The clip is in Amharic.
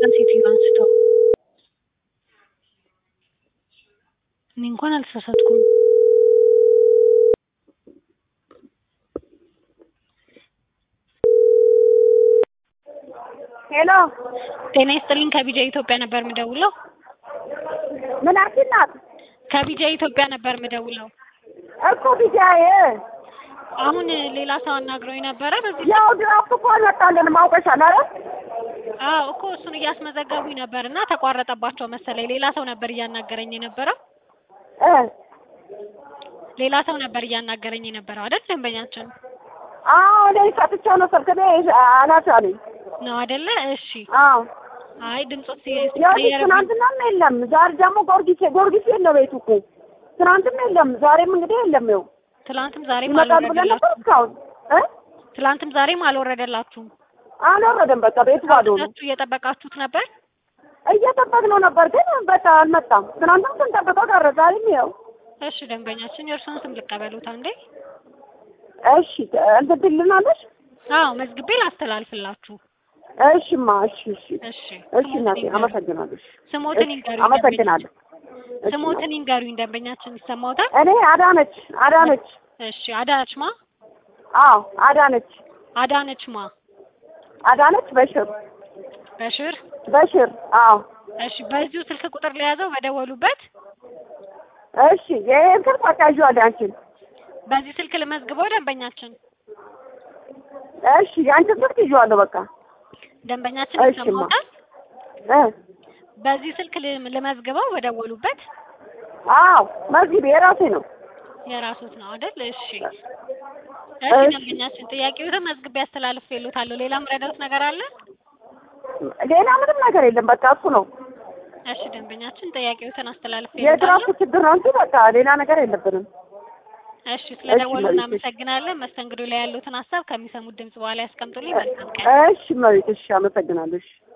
ሴትዮ አንስተው እኔ እንኳን አልተሳሳትኩም። ሄሎ ጤና ይስጥልኝ ከቢጃ ኢትዮጵያ ነበር የምደውለው። ምናችን ናት ከቢጃ ኢትዮጵያ ነበር የምደውለው። እኮ ቢጃዬ አሁን ሌላ ሰው አናግረውኝ ነበረ። በዚህ ያው ድራፍት እኮ አልመጣልንም አውቀሻል አይደል? አዎ እኮ እሱን እያስመዘገቡኝ ነበር እና ተቋረጠባቸው መሰለኝ። ሌላ ሰው ነበር እያናገረኝ የነበረው። እ ሌላ ሰው ነበር እያናገረኝ የነበረው አይደል? ደንበኛችን አዎ እኔ ሰጥቼው ነው ስልክ እኔ አላፊ አለኝ። ነው አይደለ? እሺ። አዎ አይ ድምጾት ያው ትናንትናም የለም ዛሬ ደግሞ ጊዮርጊስ ጊዮርጊስ የለ ቤቱ እኮ ትናንትም የለም ዛሬም እንግዲህ የለም። ይኸው ትላንትም ዛሬም ይመጣል ብለን ነበር አልወረደላችሁም። እስካሁን እ ትላንትም ዛሬም አልወረደላችሁም። አልወረደም። በቃ ቤቱ ባዶ ነው። ሁለቱ እየጠበቃችሁት ነበር። እየጠበቅነው ነበር ግን በቃ አልመጣም። ትናንትም ስንጠብቀው ቀረ። ዛሬም ይኸው እሺ ደንበኛችን የእርሱን ስም ልቀበሉት አንዴ። እሺ እንትን ትልናለሽ? አዎ መዝግቤ ላስተላልፍላችሁ። እሺማ እሺ እሺ እሺ እሺ እናቴ አመሰግናለሁ። እሺ ስሞትን እሺ፣ ይንገሩኝ። አመሰግናለሁ። እሺ፣ ስሞትን ይንገሩኝ ደንበኛችን ይሰማውታል። እኔ አዳነች አዳነች እሺ አዳነች ማ አዎ አዳነች አዳነች ማ አዳነች በሽር በሽር በሽር አዎ እሺ በዚሁ ስልክ ቁጥር ለያዘው በደወሉበት እሺ ይሄን ስልክ አቃዥዋለሁ አንቺን በዚህ ስልክ ልመዝግበው ደንበኛችን እሺ የአንቺን ስልክ ይዤዋለሁ በቃ ደንበኛችን እሺማ። ይሰማውታል። እ በዚህ ስልክ ልም- ልመዝግበው በደወሉበት አዎ መዝጊብ የራሴ ነው የራሱት ነው አይደል? እሺ እሺ እሺ። ደንበኛችን ጥያቄዎትን መዝግቤ ያስተላልፍልዎታለሁ። ሌላ ምረዳት ነገር አለ? ሌላ ምንም ነገር የለም በቃ እሱ ነው እሺ ደንበኛችን ጥያቄዎትን አስተላልፍልዎታለሁ። የትራፊክ ችግር ነው እንጂ በቃ ሌላ ነገር የለብንም እሺ ስለደወሉ መቤት፣ እሺ። እናመሰግናለን። መስተንግዶ ላይ ያሉትን ሀሳብ ከሚሰሙት ድምጽ በኋላ ያስቀምጡልኝ። መልካም ቀን። እሺ መቤት እሺ አመሰግናለሁ እሺ